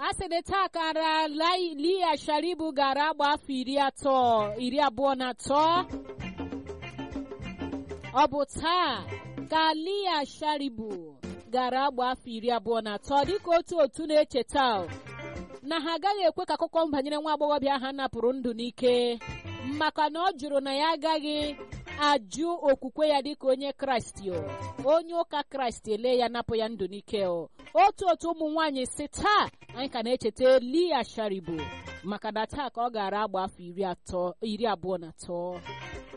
a sị na taa kara lia sharibu gara agba afọ iri atọ iri abụọ na atọ ọ bụ taa ka lia sharibu gara agba afọ iri abụọ na atọ dịka otu otu na-echeta na ha agaghị ekwe ka akụkọ banyere nwa agbọghọbịa ha napụrụ ndụ n'ike maka na ọ jụrụ na ya agaghị ajụ okwukwe ya dịka onye kraịst onye ụka kraịst ele ya napụ ya ndụ n'ike otu otu ụmụ nwaanyị si taa anyị ka na-echeta lia sharibu maka na taa ka ọ gara agba afọ iri abụọ na atọ